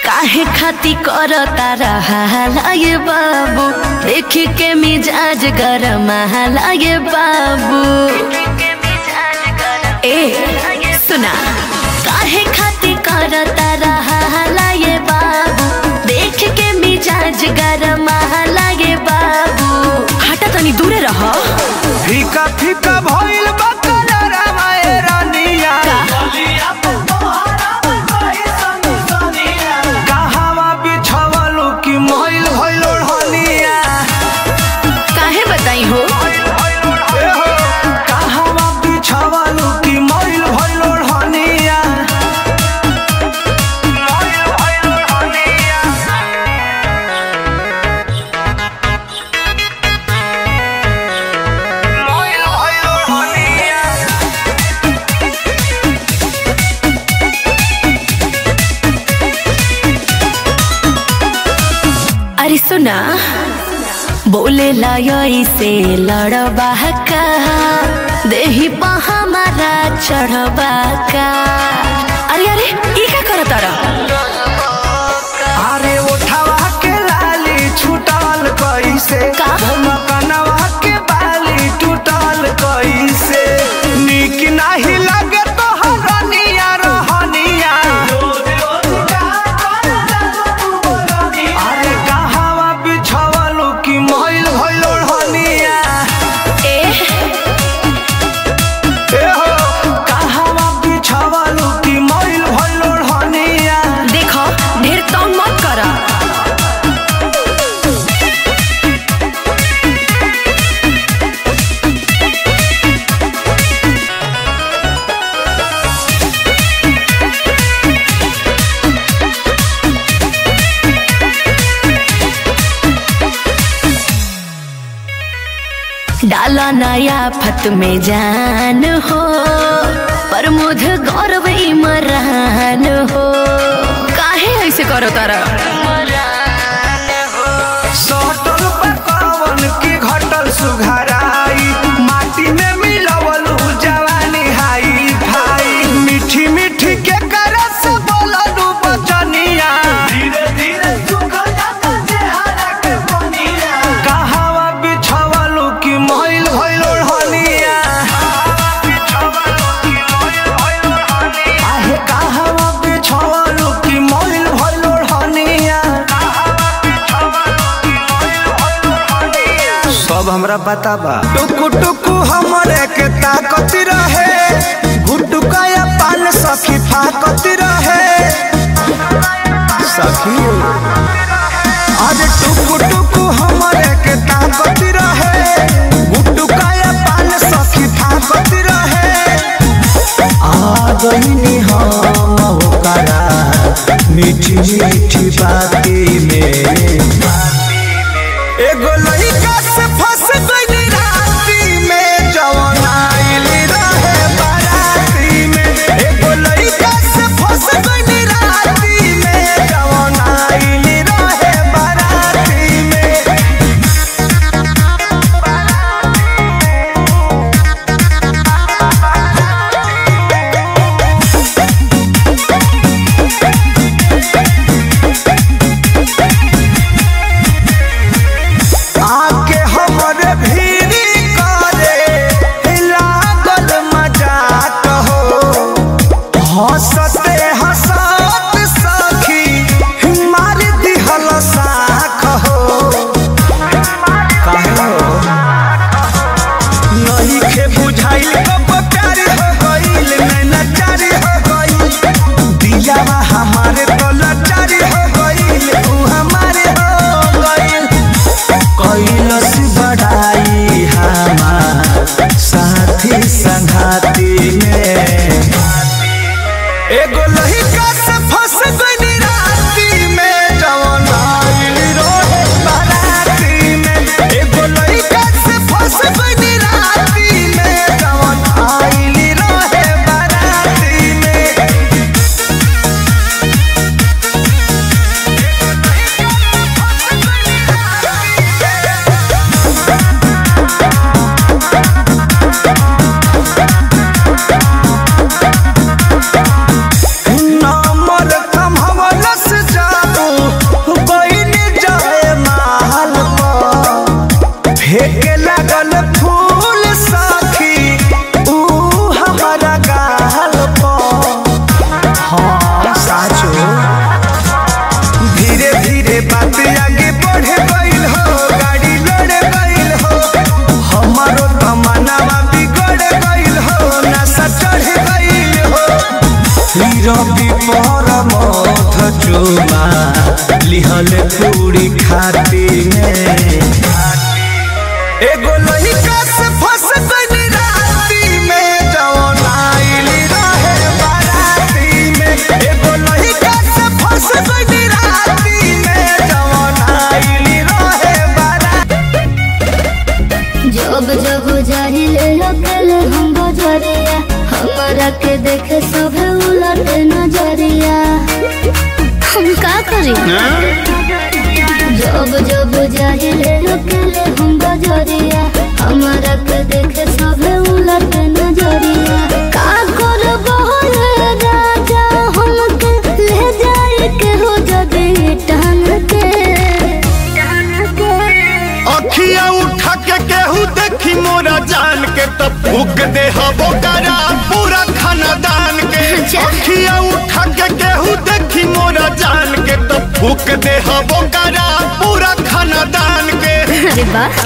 काहे खाती कर तारा ये बाबू देख के मिजाज गरम ये बाबू ए सुना काहे खाती कर तारा ये बाबू देख के मिजाज गरम ये बाबू हटा तनी दूरे रह फीका फीका भइल बा कलरवा ए रानिया कहवा बिछवलू कि मइल भइल ओढ़निया काहे बताई हो ए हो कहवा बिछवलू कि मइल भइल ओढ़निया मइल भइल ओढ़निया मइल भइल ओढ़निया अरे सुना बोले लायोई से लड़बा का देही पा हमारा चढ़बा का अरे अरे ई का करत तारा अरे उठावा के लाली छूटल कैसे का? कनवा के बाली टूटल कैसे निक नाही लगे तो हरनिया रहनिया अरे कहवा बिछवलू कि मइल भइल ओढ़निया ए ए हो कहवा बिछवलू कि मइल भइल ओढ़निया देखो ढेर तंग मत करा डाला नया फत में जान हो पर मुझ गौरव इमरान हो काहे ऐसे करो तारा सटल पकवन के घटल सुघराई माटी में मिलवल जवानी हाई भाई मीठी मीठी के करस बोललू बचनिया धीरे धीरे सुखल जाता चेहरा के बनिया कहवा बिछवलू कि मइल भइल ओढ़निया आहे कहवा बिछवलू कि मइल भइल ओढ़निया सब हमरा पता बा टुकु टुकु हमरे के ताकत रहे गुटुकाया पान सखी फाकत रहे सखी अरे टुकु टुकु हमरे के ताकत रहे गुटुकाया पान सखी फाकत रहे आ गईनी हम होकरा मीठी मीठी बाती में एगो लइका से फंस गइली राती में जवन आइल रहे बाराती में एगो लइका से फंस गइली राती में जवन आइल रहे बाराती में आके हमरे भीरी करे लागल मजाक हो हंसते हंसत सखी मार दिहल साख हो काहे हो नहीं के बुझाइल कब प्यार हो गइल नैना चारी हो गइल दियावा हमारे तो लाचारी हो गइल तू हमारे हो गइल कैलस बढ़ाई हमार साथी संघाती में एगो लहिका से फंस गइनी राती में जवन आइल रोहे बाराती में एगो लहिका से फंस गइनी राती में जवन आइल रोहे बाराती में नंबर रवि पर मथ चुमा लिहल पूरी खाती में एगो लइका से फंस गइल राती में जवन आइली रहे बाराती में एगो लइका से फंस गइल राती में जवन आइली रहे बाराती जब जब जाहिले अकेले हम बजरिया हमरा के देखे सब उलट नजरिया हम का करी जब जब जाहिले अकेले हम बजरिया हमरा के देखे सब उलट नजरिया का करब रे राजा हमके ले जाए के हो जदी टान के अखिया उठा के केहू देखी मोरा जान के तब फूक दे हबो करा पूरा खानदान के अच्छा। अखिया उठा के केहू देखी मोरा जान के तब फूक दे हबो करा पूरा खानदान के अरे वाह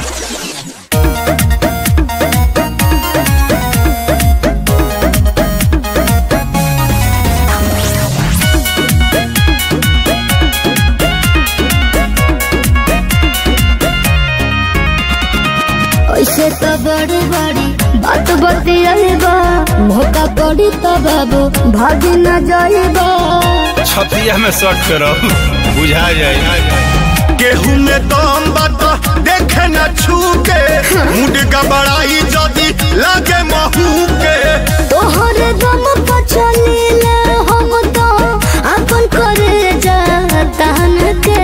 ऐसे तो बड़ी बड़ी बात बतियाबा मौका पड़ी तो बाबू भागी न जाइबा छतिया में शर्ट करो बुझा जाए गेहूं में दम बात देखे न छू के मुंड गबड़ाई जदी लागे महू के तोहरे दम पर चलीले हम तो अपन करे जातान के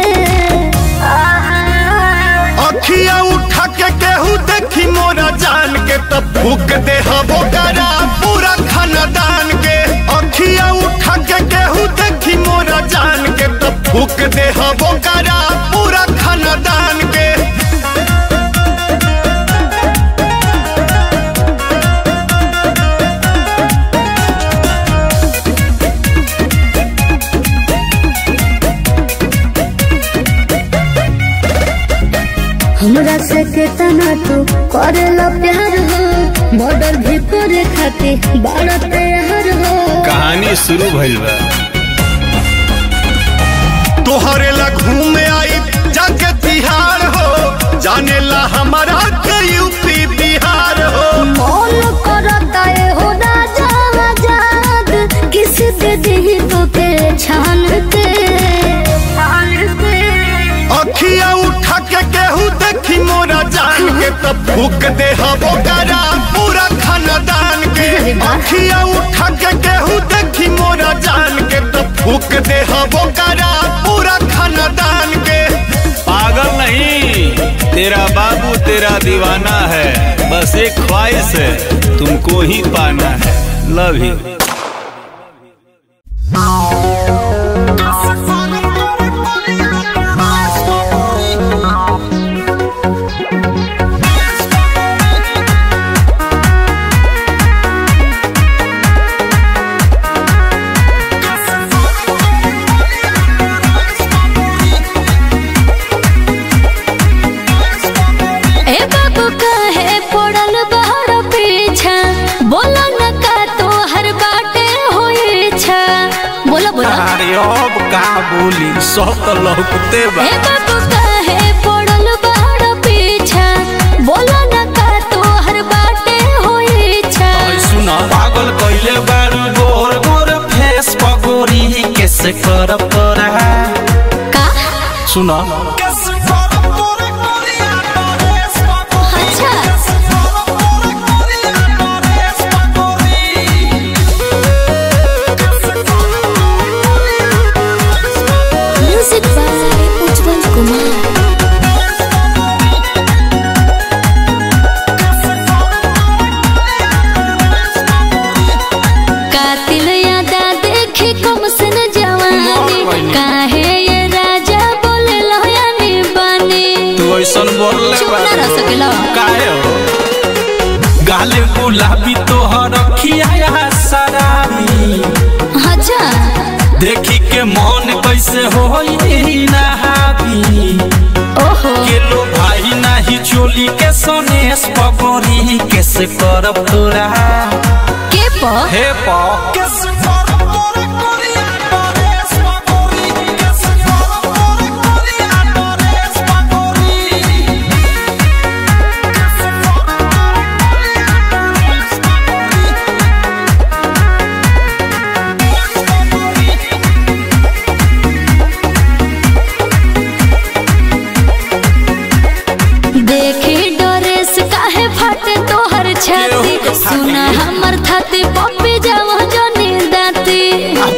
अखिया उठा के केहू देखी मोरा जान के तब फूक दे हबो करा पूरा खानदान के अखिया उठा के केहू देखी मोरा जान के तब फूक दे हबो करा पूरा खानदान के हमरा से केतना तू करेला प्यार हो मर्डर भी करे खातिर बड़ा तैयार हो कहानी शुरू भइल बा तोहरे ला घूमे आई जाके तिहार हो जाने ला हमारा के यूपी बिहार हो मौन करता है हो राजा आजाद किस दे दी तो के छान के अखिया उठा के केहू देखी मोरा जान के तब फूक दे हबो करा पूरा खानदान के अरे वाह। अखिया उठा के केहू देखी मोरा जान के तब फूक दे हबो करा पूरा खानदान के पागल नहीं तेरा बाबू तेरा दीवाना है बस एक ख्वाहिश है तुमको ही पाना है लव यू ए बाबू काहे पड़ल बाहर पीछा बोला न का तो हर बाटे होई छा बोला बोला अरे अब का बोली सब तो लौकते बा ए बाबू काहे पड़ल बाहर पीछा बोला न का तो हर बाटे होई छा सुना पागल कइले बारू गोर गोर फेस पगोरी कैसे कर परा का सुना अच्छा म्यूजिक बाय उज्जवल कुमार कातिल यादा देखे कम सन जवानी काहे ये राजा बोले लहयानी बानी तू ऐसन बोलले चुप ना रह सकेला काहे हो गाले गुलाबी तोहर अखिया शराबी अच्छा देखी के मन कैसे होई ना हावी ओहो के लो भाई नाही चोली के सनेस पगोरी कैसे करब तोरा के प हे पा कैसे करब तोरा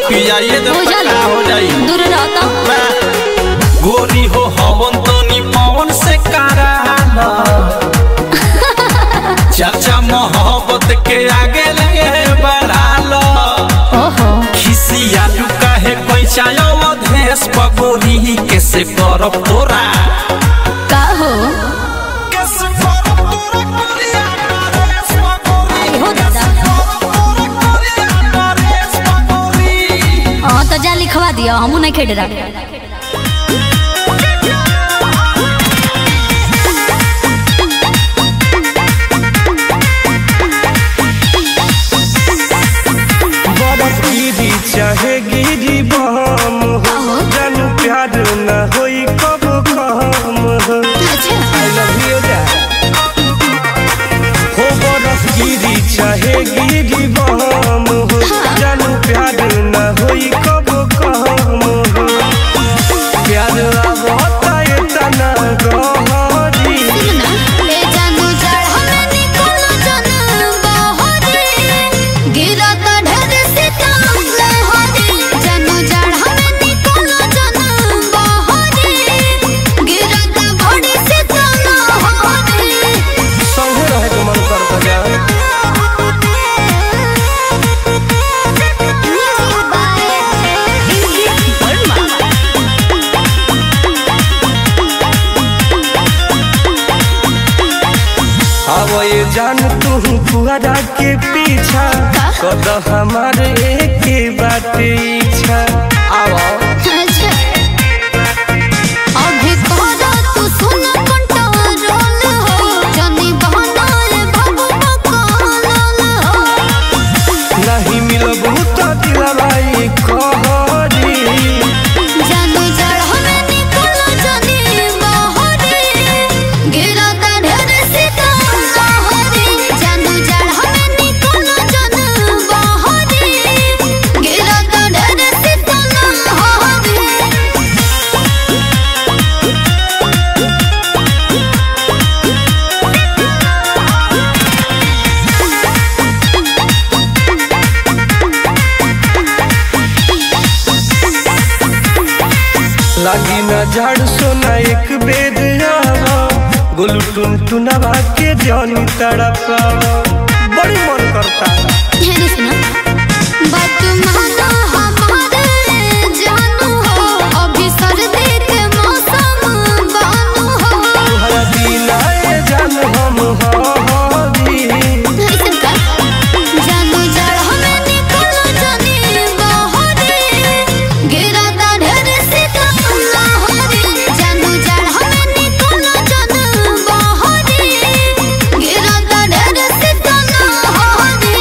पियाइए दे बुझल पक्का हो जाई दूर रहता गोरी हो हवन तनी पवन से कराला चाचा मोहब्बत के आगे लगे बढ़ाला ओहो खिसिया लुका है पैसा अवधेश पगोरी कैसे करब तोरा का हो कैसे करब तोरा गोरिया नरेश पगोरी हो दादा गोरिया नरेश पगोरी हाँ तो जा लिखवा दिया हमू नहीं खेड रहा बरफ गिरी चाहे गिरी बम हो जानू प्यार न होई कब कम हो अच्छा I love you, Dad. हो बरफ गिरी चाहे गिरी बम हो जानू प्यार न होई कब कम हो प्यार आवता इतना गहरी ले जानू चढ़ल निकलो जन बहरी गिरत ढेर सितम लहरी जानू चढ़ल निकलो जन बहरी गिरत बड़ी सितम लहरी संगे रहे के मन करता जाए अब ये जान तू फुहरा के पीछा कद हमार एक बात इच्छा आवा अच्छा अभी कहरा तू सुन कंट्रोल हो जनी बहनाए बाबू बकलोल हो नहीं मिलबू तो दिलवाई कहरी जानू चढ़ल निकलो जनी बहरी गिरत ढेर सितम लहरी जानू चढ़ल निकलो जन बहरी गिरत ढेर सितम लहरी लागी न झाड़ सोना एक बेद आवा गोलू टुन टुनवा के जानी तड़पावा बड़ी मन करता ध्यान सुनो बात मानो हमारे जानू हो अभी सर्दी के मौसम बानू हो तुहरा बिना ये जान हम हवी ऐसन का जानू जड़ हमें निकलो जानी बहरी गिरता ढेर सितम लहरी जानू जड़ हमें निकलो जान बहरी गिरता ढेर सितम लहरी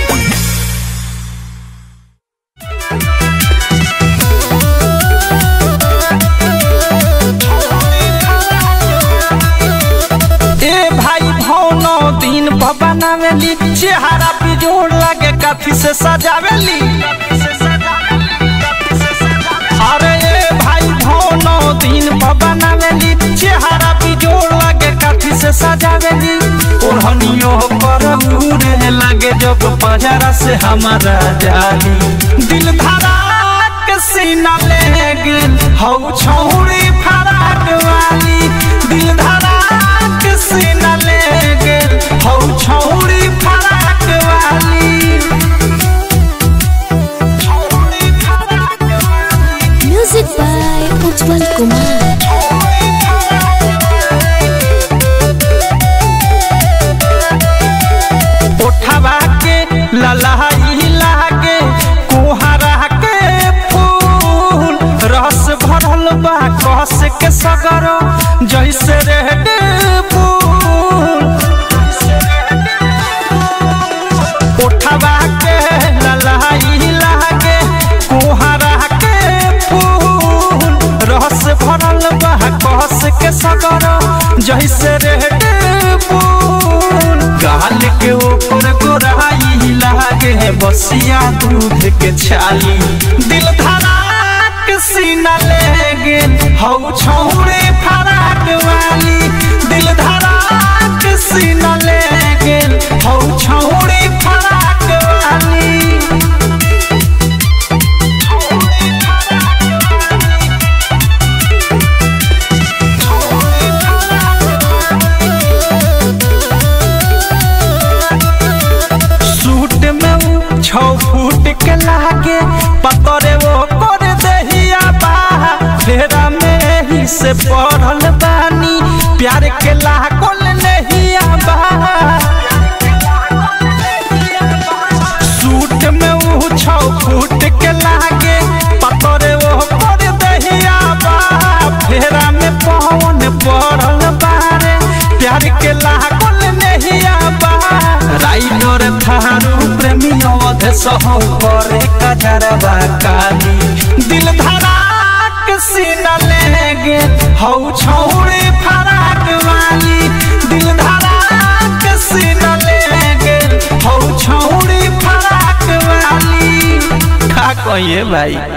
ए भाई भौनो दिन बनावेली चेहरा पे जोड़ लगे कथी से सजावेली अरे ए भाई भौनो दिन बनावेली चेहरा पे जोड़ लगे कथी से सजावेली ओढ़नियो पर उड़े लगे जब पजरा से हमारा जाली दिल धरा के सीना ले गेल हौ छौड़ी फराक वाली दिल धरा के सीना ले गेल हौ छौड़ी फराक वाली छौड़ी फराक वाली म्यूजिक बाय उज्जवल कुमार उठवा के ललाई लागे कुहरा के फूल रस भरल बा कस के सगर जैसे रेड फूल उठवा के ललाई लागे कुहरा के फूल रस भरल बा कस के सगर जैसे रेड फूल गाल के ऊपर गोराई लागे बसिया दूध के छाली दिल धड़ाक सीना ले गेल हौ छौड़े फराक वाली दिल धड़ाक सीना ले गेल हौ छौड़े फराक वाली से पढ़ल बानी प्यार के लागल नहीं आबा सूट में ऊ छौ फूट के लागे पतरे वो कर दहिया बा फेरा में पवन पड़ल बारे प्यार के लागल नहीं आबा राइडर थारू प्रेमी अवध सहौ करे कजरवा काली दिल धड़ाक सीना लेगे हौ छौड़े फराक वाली दिल धड़ाक सीना लेगे हौ छौड़े फराक वाली का कहिए भाई